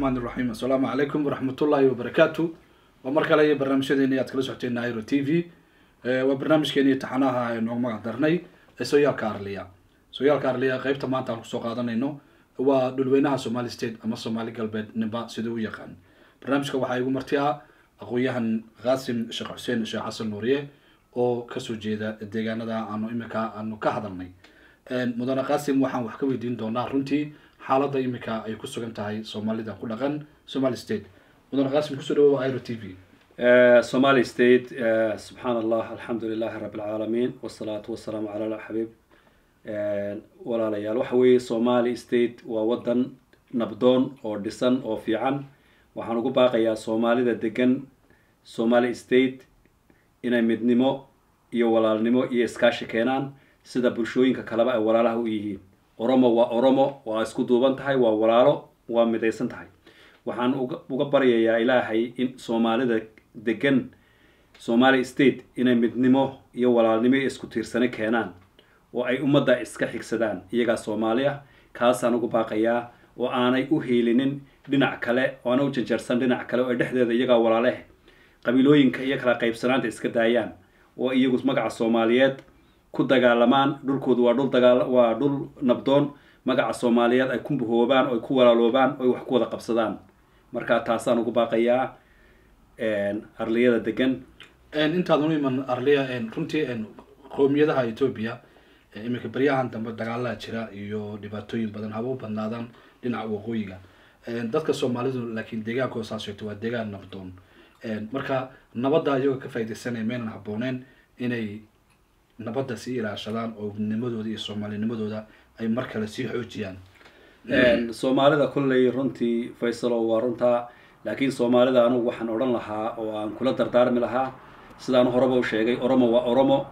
raxmaan iraxiim assalaamu calaykum waraxmatullaahi wabarakaatu waa mar kale iyo barnaamijyadeeni aad kala socoteen nairo t v waa barnaamijkeeni taxanaha aynu magac darnay ee sooyaalka arliya sooyaalka arliya qeybta maanta aan kusoo qaadanayno waa dhulweynaha somali state ama somaali galbeed nimba siduu u yaqaan barnaamijka waxaa igu marti ah aqoon-yahan qaasim sheekh xuseen sheekh xasan nuuriye oo kasoo jeeda deegaanada aanu imika aanu ka hadalnay mudane qaasim waxaan wax ka weydiin doonaa runtii xaaladda imika ay ku sugan tahay soomaalida ku dhaqan somali state mudane qaasim kusoo dhawow iro t v somali state subxaan allah alxamdu lilahi rabi alcaalamiin wasalaatu wasalaamu cala xabiib walaalayaal waxa weeye somali state waa wadan nabdoon oo dhisan oo fiican waxaan ugu baaqayaa soomaalida degan somali state inay midnimo iyo walaalnimo iyo iskaashi keenaan sida bulshooyinka kaleba ay walaalaha u yihiin oromo waa oromo waa isku duuban tahay waa walaalo waa midaysan tahay waxaan uga baryayaa ilaahay in soomaalida degan somali state inay midnimo iyo walaalnimo iyo isku tiirsani keenaan oo ay ummadda iska xigsadaan iyagaa soomaali ah kaasaan ugu baaqayaa oo aanay u hiilinin dhinac kale oo aanay u janjarsan dhinac kale oo ay dhexdeeda iyagaa walaaleh qabiilooyinka iyo kala qaybsanaanta iska daayaan oo iyagu magaca soomaaliyeed ku dagaalamaan dhulkoodu waa dhul dagaal waa dhul nabdoon magaca soomaaliyeed ay ku bahoobaan oo ay ku walaaloobaan oo ay wax ku wada qabsadaan marka taasaan ugu baaqayaa arliyada degan intaadan u iman arliya runtii qowmiyadaha etoobiya iminka baryahan dambe dagaalaa jira iyo dhibaatooyin badan haba u badnaadaan dhinaca waqooyiga dadka soomaalidu laakiin deegaanka oo saas sheegto waa deegaan nabdoon marka nabadda iyagoo ka faaidaysanaya maynan habooneen inay nabadda sii ilaashadaan oo nimadooda iyo soomaalinimadooda ay mar kale sii xoojiyaan soomaalida kolley runtii faysalo waa runtaa laakiin soomaalida anugu waxaan odhan lahaa oo aan kula dardaarmi lahaa sidaan horeba u sheegay oromo waa oromo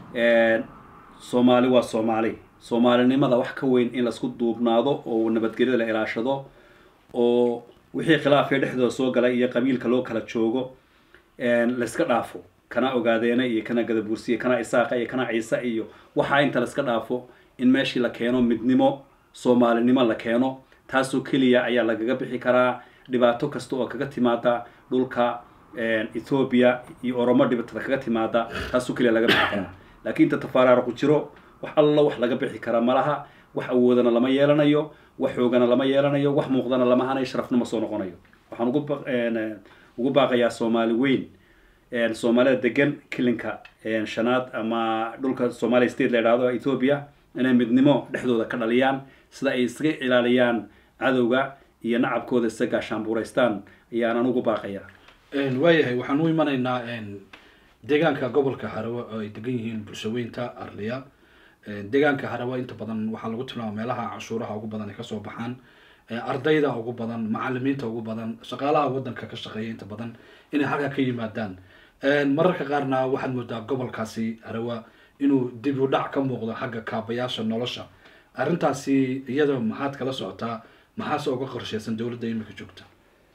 soomaali waa soomaali soomaalinimada wax ka weyn in laisku duubnaado oo nabadgelyada la ilaashado oo wixii khilaafee dhexdooda soo galay iyo qabiilka loo kala joogo layska dhaafo kana ogaadeena iyo kana gadabuursiya kana isaaqa iyo kana ciise iyo waxaa inta layska dhaafo in meeshii la keeno midnimo soomaalinimo la keeno taasoo keliya ayaa lagaga bixi karaa dhibaato kasta oo kaga timaada dhulka ethoobiya iyo oromo dhibaatada kaga timaada taasoo keliya laga bixi karaa laakiin inta tafaaraara ku jiro wax allo wax laga bixi karaa malaha wax awoodana lama yeelanayo wax xoogana lama yeelanayo wax muuqdana lama hanayo sharafna ma soo noqonayo waxaan ugu ugu baaqayaa soomaali weyn soomaalida degan kilinka shanaad ama dhulka somali state la idhahdo ethoobia inay midnimo dhexdooda ka dhaliyaan sida ay iskaga ilaaliyaan cadowga iyo nacabkooda isa gaashaanbuuraystaan ayaanan ugu baaqayaa waayahay waxaan u imanaynaa deegaanka gobolka harawe oo ay degan yihiin bulshaweynta arliya deegaanka harawe inta badan waxaa lagu tilmaama meelaha canshuuraha ugu badan ay kasoo baxaan ardayda ugu badan macalimiinta ugu badan shaqaalaha wadanka ka shaqeeya inta badan inay halkaa ka yimaadaan mararka qaarna waxaad moodaa gobolkaasi harawa inuu dib u dhac ka muuqdo xagga kaabayaasha nolosha arrintaasi iyada maxaad kala socotaa maxaase uga qorsheysan dowladda imika joogta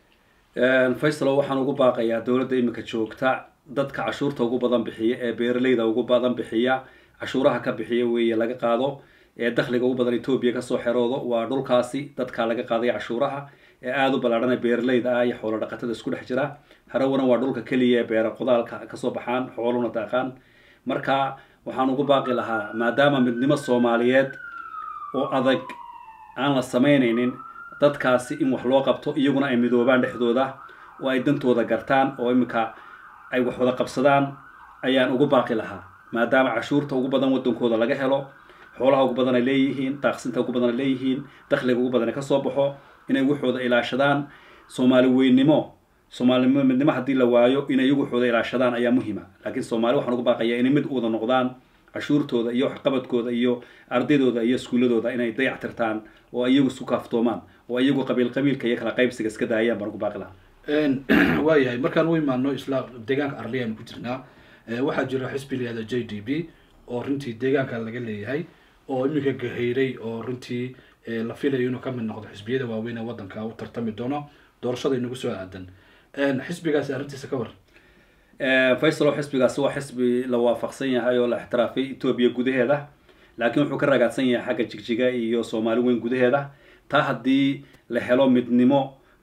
faysalo waxaan ugu baaqayaa dowladda imika joogta dadka cashuurta ugu badan bixiya ee beeraleyda ugu badan bixiya cashuuraha ka bixiya weeye laga qaado ee dakhliga ugu badan etoobiya kasoo xeroodo waa dhulkaasi dadkaa laga qaaday cashuuraha ee aada u ballaadhan ee beeraleyda ah iyo xoolo dhaqatada isku dhex jira harawana waa dhulka keliya ee beera qodaalka kasoo baxaan xooluna daaqaan marka waxaan ugu baaqi lahaa maadaama midnimo soomaaliyeed oo adag aan la samaynaynin dadkaasi in wax loo qabto iyaguna ay midoobaan dhexdooda oo ay dantooda gartaan oo iminka ay wax wada qabsadaan ayaan ugu baaqi lahaa maadaama cashuurta ugu badan wadankooda laga helo xoolaha ugu badan ay leeyihiin daaqsinta ugu badan ay leeyihiin dakhliga ugu badan ay kasoo baxo inay waxooda ilaashadaan soomaali weynimo soomaali midnimo haddii la waayo inay iyagu waxooda ilaashadaan ayaa muhima laakiin soomaali waxaan ugu baaqayaa inay mid u wada noqdaan cashuurtooda iyo waxqabadkooda iyo ardaydooda iyo iskuuladooda inay dayac tirtaan oo iyagu isku kaaftoomaan oo iyagu qabiil qabiilka iyo kala qaybsiga iska daayaan baan ugu baaqi lahaa waayahay markaan u imaano isla deegaanka arliya aynu ku jirnaa waxaa jira xisbi layihahda j d b oo runtii deegaanka laga leeyahay oo iminka gaheyray oo runtii la filayo inuu kamid noqdo xisbiyada waaweyn ee wadanka u tartami doono doorashada inagu soo aadan xisbigaasi arrintiisa ka war faysalo xisbigaasi waa xisbi la waafaqsan yahay oo la ixtiraafay etoobiya gudaheeda laakiin wuxuu ka ragaadsan yahay xagga jigjiga iyo soomaali weyn gudaheeda taa haddii la helo midnimo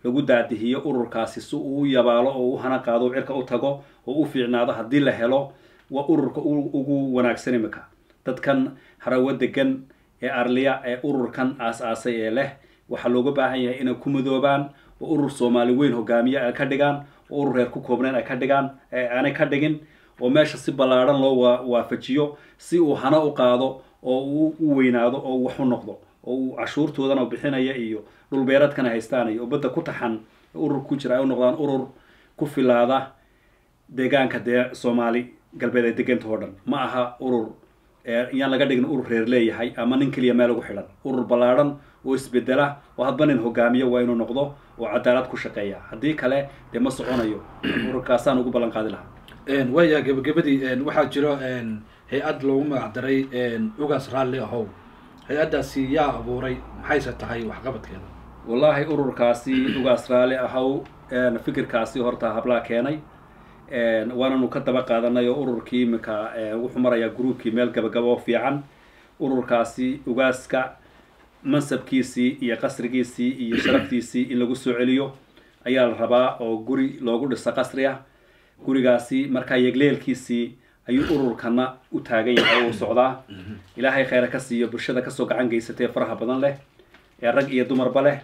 lagu daadihiyo ururkaasi si uu u yabaalo oo u hana qaado o cirka u tago oo u fiicnaado haddii la helo waa ururka ugu wanaagsan imika dadkan harawo degan ee arliya ee ururkan aas-aasay ee leh waxaa looga baahan yahay inay ku midoobaan oo urur soomaali weyn hogaamiye ay ka dhigaan oo urur reer ku koobnayn ay ka dhigaan aanay ka dhigin oo meesha si ballaadhan loo waafajiyo si uu hana u qaado oo uu u weynaado oo wax u noqdo oo uu cashuurtoodana bixinaya iyo dhulbeereedkana haystaan iyo badda ku taxan urur ku jira ay u noqdaan urur ku filaada deegaanka dee soomaali galbeed ay deganta oo dhan ma aha urur yaan laga dhigin urur reer leeyahay ama nin keliya meel ugu xidhan urur ballaadhan oo isbedela oo hadba nin hogaamiyo waa inuu noqdo oo cadaalad ku shaqeeya haddii kale dee ma soconayo ururkaasaan ugu ballan qaadi lahaa waaya gebagabadii waxaa jiro hay-ad loogu magac daray ugaas raalli ahow hay-addaasi yaa abuuray maxayse tahay waxqabadkeeda wallaahi ururkaasi ugaas raalli ahow fikirkaasi horta hablaa keenay waananu ka daba qaadanay oo ururkii iminka wuxuu marayaa groupkii meel gabagabo fiican ururkaasi ugaaska mansabkiisii iyo qasrigiisii iyo sharaftiisii in lagu soo celiyo ayaa la rabaa oo guri loogu dhiso qasri ah gurigaasi markaa yegleelkiisii ayuu ururkana u taagan yahay oo u socdaa ilaahay kheyra ka siiyo bulshada kasoo gacan geysatay faraha badan leh ee rag iyo dumarba leh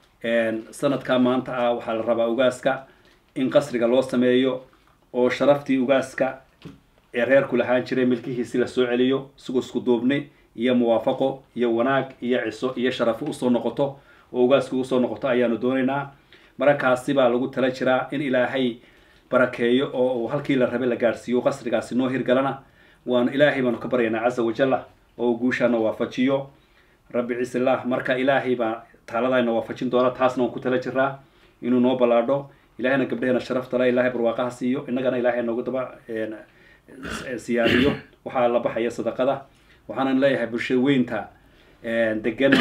sanadka maanta ah waxaa la rabaa ugaaska in qasriga loo sameeyo oo sharaftii ugaaska ee reerku lahaan jiray milkihiisi la soo celiyo isagoo isku duubni iyo muwaafaqo iyo wanaag iyo ciso iyo sharafo usoo noqoto oo ugaaska usoo noqoto ayaanu doonaynaa mararkaasi baa lagu tala jiraa in ilaahay barakeeyo oo uu halkii la rabay la gaadhsiiyo qasrigaasi noo hirgalana waan ilaahay baanu ka baryaynaa casa wajalla oo uu guushaana waafajiyo rabbi ciisillah marka ilaahay baa taaladayna waafajin doona taasna waan ku tala jiraa inuu noo ballaadho ilahayna gabdheheena sharafta le ilahay barwaaqaha siiyo innagana ilaahay noogu daba siyaadiyo waxaa la baxaya sadaqada waxaanan leeyahay bulshada weynta degan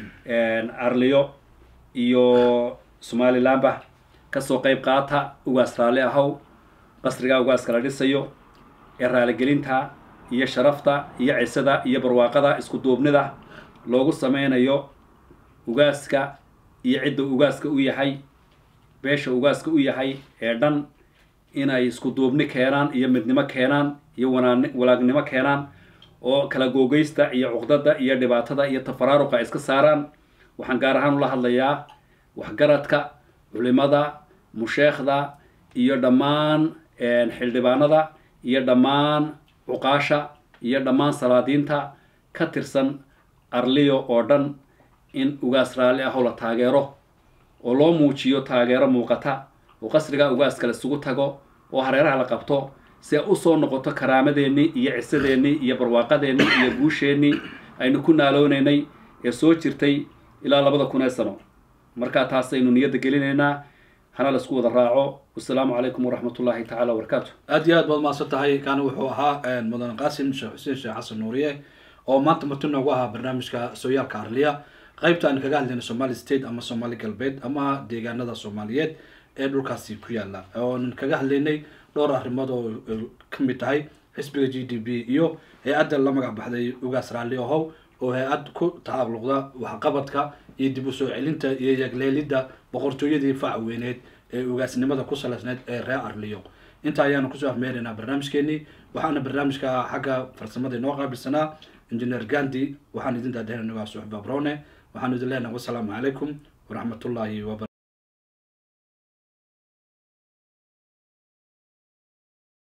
arliyo iyo somalilandba kasoo qeyb qaata ugaas raalli ahow qasrigaa ugaaska la dhisayo ee raaligelinta iyo sharafta iyo cisada iyo barwaaqada isku duubnida loogu sameynayo ugaaska iyo cidda ugaaska u yahay beesha ugaaska u yahay ee dhan inay isku duubni keenaan iyo midnimo keenaan iyo wanaan walaagnimo keenaan oo kala googeysta iyo cuqdada iyo dhibaatada iyo tafaraaruqa iska saaraan waxaan gaar ahaan ula hadlayaa waxgaradka culimada musheekhda iyo dhammaan xildhibaanada iyo dhammaan cuqaasha iyo dhammaan salaadiinta ka tirsan arliyo oo dhan in ugaas raalli ah oo la taageero oo loo muujiyo taageero muuqata oo qasriga ugaaska la isugu tago oo hareeraha la qabto si ay usoo noqoto karaamadeenii iyo cisadeennii iyo barwaaqadeennii iyo guusheennii aynu ku naaloonaynay ee soo jirtay ilaa labada kun ee sano markaa taasaynu niyadda gelinaynaa hana la isku wada raaco wasalaamu calaykum waraxmat ullaahi tacala wabarakaatu aad iyo aad baad mahadsan tahay kaani wuxuu ahaa mudan qaasim sheekh xuseen sheekh xasan nuuriye oo maanta marti noogu ahaa barnaamijka sooyaalka arliya qaybta aan kaga hadlayna somali state ama somali galbeed ama deegaanada soomaaliyeed ee dhulkaasi ku yaala oonan kaga hadlaynay dhowr arrimood oo kamid tahay xisbiga g d b iyo hay-adda la magac baxday ugaas raalli ahow oo hay-ad ku tacalluqda waxqabadka iyo dib u soo celinta iyo yagleelidda boqortooyadii fac weyneed ee ugaasnimada ku salaysneyd ee reer arliyo inta ayaanu kusoo afmeeraynaa barnaamijkeenii waxaana barnaamijka xagga farsamada inoo qaabilsanaa engineer gandi waxaan idin daadahena waa suxba brone waxaan idin leenahay wasalaamu calaykum waraxmatullaahi waba